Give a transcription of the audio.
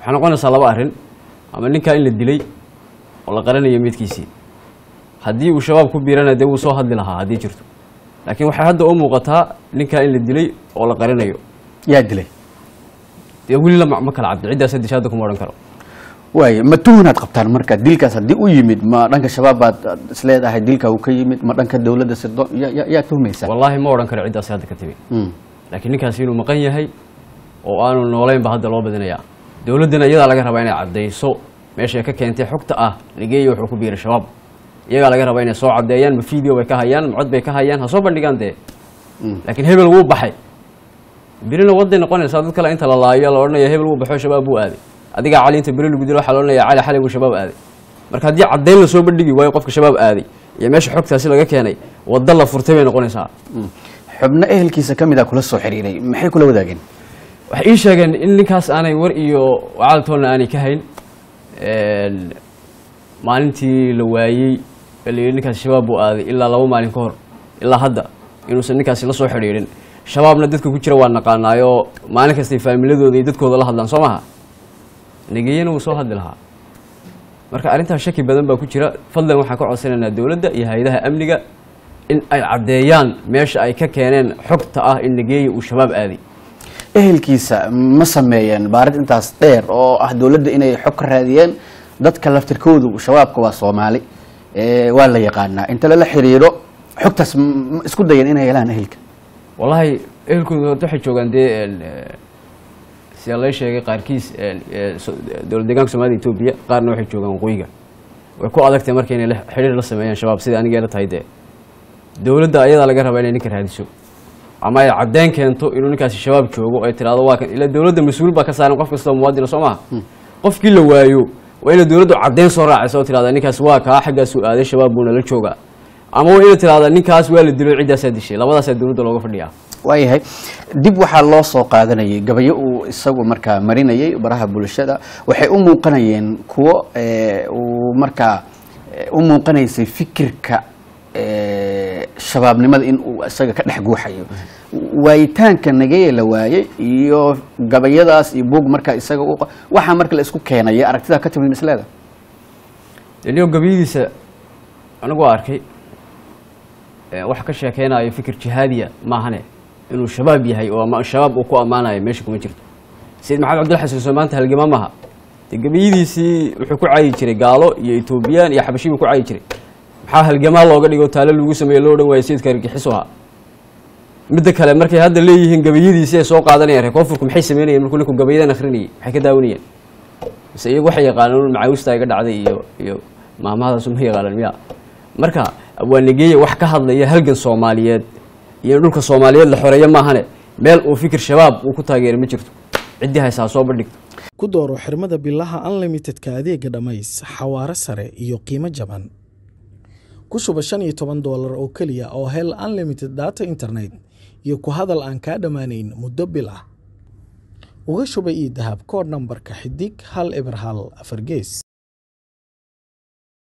waxay noqonaysaa laba arrin ama ninkaa in la dilay oo la qaranayo midkiisii haddii uu shabaab ku biirana dee wuu soo hadli lahaa haddii jirto laakiin waxay hadda u muuqataa ninkaa in la dilay oo la qarinayo yaa dilay dee weli la ma ma kala cabdi ciddaas disha hadda kuma odhan karo waaye ma tuhunaad qabtaan marka dilkaas haddii u yimid ma dhanka shabaab baad aad isleedahay dilka uu ka yimid ma dhanka dowladda sirdoon ya- ya- yaa tuhmaysaa wallaahi ma odhan karo ciddaas hadda ka timi Mm. laakiin ninkaasi inuu maqan yahay oo aanu noolayn ba hadda loo badinayaa dowladdana iyadaa laga rabaa inay caddayso meeshay ka keentay xogta ah nigeria wuxuu ku biiray shabaab iyagaa laga rabaa inay soo caddeeyaan ma video bay ka hayaan ma cod bay ka hayaan ha soo bandhigaan dee Mm. laakiin hebel wuu baxay birina waday noqonaysaa dad kale inta la laayo la odhanaya hebel wuu baxo shabaab buu aaday adigaa cali inta beri lagu dilo waxaa la odhanaya cali xalay buu shabaab aaday marka haddii caddayn la soo bandhigi waayo qofka shabaab aaday iyo meesha xogtaasi laga keenay wadda la furtay bay noqonaysaa Mm. xubno ehelkiisa ka mid a kula soo xiriiray maxay kula wadaageen waxay ii sheegeen in ninkaas aanay war iyo wacaaltoonna aanay ka hayn Een, maalintii la waayey ee la yidhi ninkaas shabaab buu aaday ilaa laba maalin ka hor ilaa hadda inuusan ninkaasi la soo xidhiidhin shabaabna dadka ku jira waa naqaanaayoo maalin kastay faamiladooda iyo dadkooda la hadlaan soo maha negeyana wuu soo hadli lahaa marka arrintaas shaki badan baa ku jira fadlan waxaan ka codsanaynaa dowladda iyo hay-adaha amniga in ay caddeeyaan meesha ay ka keeneen xogta ah in negeeya uu shabaab aaday ehelkiisa ma sameeyeen baarid intaas dheer oo ah dowladda inay xog ka raadiyeen dadka laftirkoodu shabaabka waa soomaali ee, waa la yaqaanaa inta lala xiriiro xogtaas m- ma isku dayeen inay helaan ehelka wallaahi ehelkooda horta waxay joogaan dee een, eh, sida lay sheegay qaarkiis een, eh, so- dowlad deegaanka soomaalida etoobiya qaarna waxay joogaan waqooyiga way ku adagtay marka inay la- xidhiir la sameeyaan shabaab sida aniga la tahay dee dowladda ayadaa laga rabaa inay ninka raadiso ama ay caddeyn keento inuu ninkaasi shabaab joogo ay tiraahdo waa kan ila dowladda mas-uul baa ka saaran qof kastoo muwaadina soo maha qofkii la waayo waa inay dowladdu caddeyn soo raacaysa oo tirahda ninkaas waa kaa xaggaasuu aaday shabaab buuna la joogaa ama waa inay tirahda ninkaas waa la dilo ciddaasaa dishay labadaasaa dowladda looga fadhiyaa waayahay dib waxaa loo soo qaadanayay gabayo uu isagu markaa marinayay baraha bulshada waxay u muuqanayeen kuwo ee, uu markaa ee, u muuqanaysay fikirka ee, shabaabnimada in uu isaga ka dhex guuxayo waayitaanka nageye la waayey iyo gabayadaas iyo buug markaa isaga u qa- waxaa marka la isku keenaya aragtidaa ka timid misleeda deniyo gabayadiisa anigu arkay ee, waxa ka sheekeynayo fikir jihaadiya maahane inuu shabaab yahay oo ama shabaab uu ku ammaanayo meesha kuma jirto sayid maxamed cabdilla xasan soo maanta halgama maha dee gabayadiisii wuxuu ku caayi jiray gaalo iyo etoobiyaan iyo xabashi buu ku caayi jiray maxaa halgamaa looga dhigo taalo lagu sameeye loo dhan waayo sayidka argagixisu ahaa midda kale markay hadda leeyihiin gabayadiisii ay soo qaadanayaan reer koonfurku maxay sameynayeen markuu ninku gabayadan akhrinayay maxay ka daawanayeen mise iyagu waxay yaqaanaan macaawista iga dhacday iyo iyo maamahadaas ma yaqaanaan miya marka waa negeeye wax ka hadlaya halgan soomaaliyeed iyo in dhulka soomaaliyeed la xoreeyo maahane meel uu fikir shabaab uu ku taageeray ma jirto ciddii haysaa soo bandhigto ku dooro xirmada bilaha unlimitedka adeega dhammays xawaare sare iyo qiimo jaban ku shuba shan iyo toban doolar oo keliya oo hel unlimited data internet iyo ku hadal aan kaa dhammaanayn muddo bil ah uga shuba ii dahab koodh nambarka xidig hal eber hal afar gees